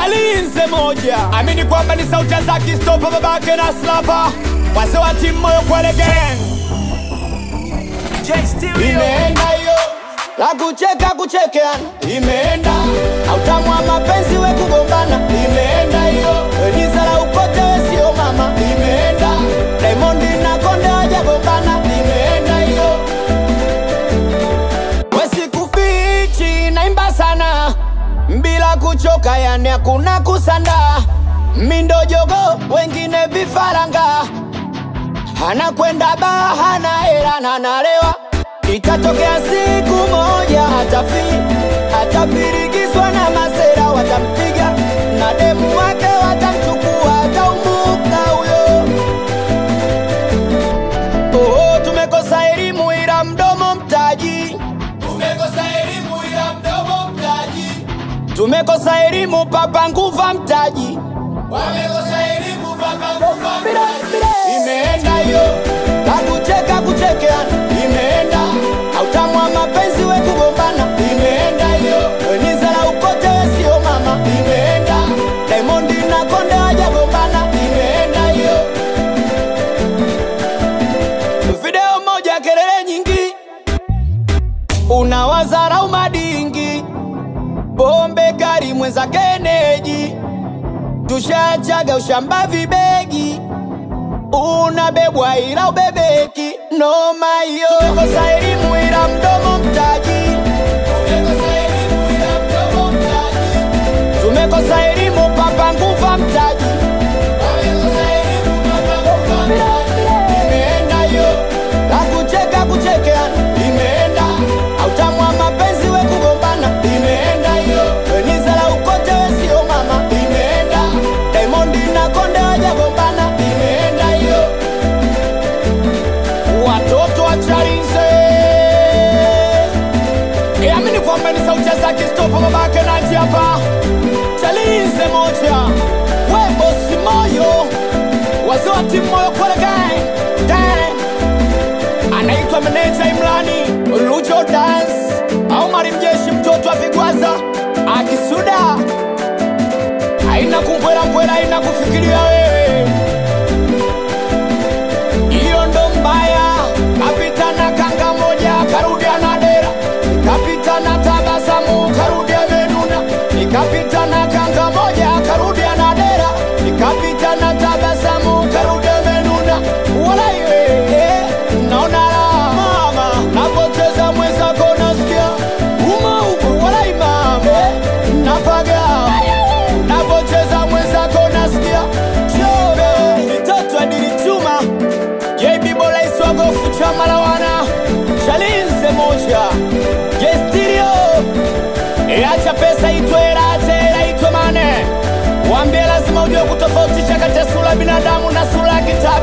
chalinze moja amini kwamba ni sauti za kistopa babake na slapa wazee wa timu moyo kwele gang imeenda hiyo la kucheka kuchekeana imeenda autamwa mapenzi we kugombana imeenda hiyo eliza la ukote we sio mama imeenda Diamond na konde wajagombana imeenda hiyo wesikufichi naimba sana bila kuchoka yani hakuna kusanda mindo jogo wengine vifaranga anakwenda baa hana hela na analewa itatokea siku moja atafi atafirikiswa na masera watampiga na demu wake watamchukua ataumuka huyo oh, tumekosa elimu ila mdomo mtaji tumekosa elimu ila mdomo mtaji tumekosa elimu papa nguva mtaji wamekosa elimu papa nguva mtaji imeenda hiyo la kucheka kuchekeana imeenda autamwa mapenzi we kugombana imeenda hiyo niza la ukote we sio mama imeenda Diamond na konde wajagombana imeenda hiyo video moja kelele nyingi unawazarau madingi pombe kari mwenza keneji tushachaga ushamba vibegi unabebwa ila ubebeki noma hiyo tumekosa elimu ila mdomo mtaji tumekosa elimu papa nguva mtaji imeenda hiyo la kucheka kuchekeana imeenda autamwa mapenzi we kugombana imeenda hiyo niza la ukote we sio mama imeenda Diamond na konde wajagombana imeenda hiyo watoto wa Chalinze amini kwamba ni sauti za Kistopo babake Naji hapa Chalinze moja wembo si moyo wazee wa timu moyo kwele gang gang anaitwa meneja Imrani Lujo Dance au Mari Mjeshi mtoto wa Vigwaza akisuda haina kumbwela mbwela haina kufikiria wewe hiyo ndo mbaya kapita na kanga moja karudia na dera kapita na tabasamu karudia menuna nikapita na kanga moja karudia na dera nikapita na tabasamu karudia menuna wala iwe eh, naona la mama napocheza mwenzako nasikia uma huku wala imam eh, napaga napocheza mwenzako nasikia chobe mitoto adilichuma JB Bola Iswagofu chama la wana Chalinze moja Gestirio Iacha pesa itwe rate ila itwe mane Wambie lazima ujue kutofautisha kati ya sura ya binadamu na sura ya kitabu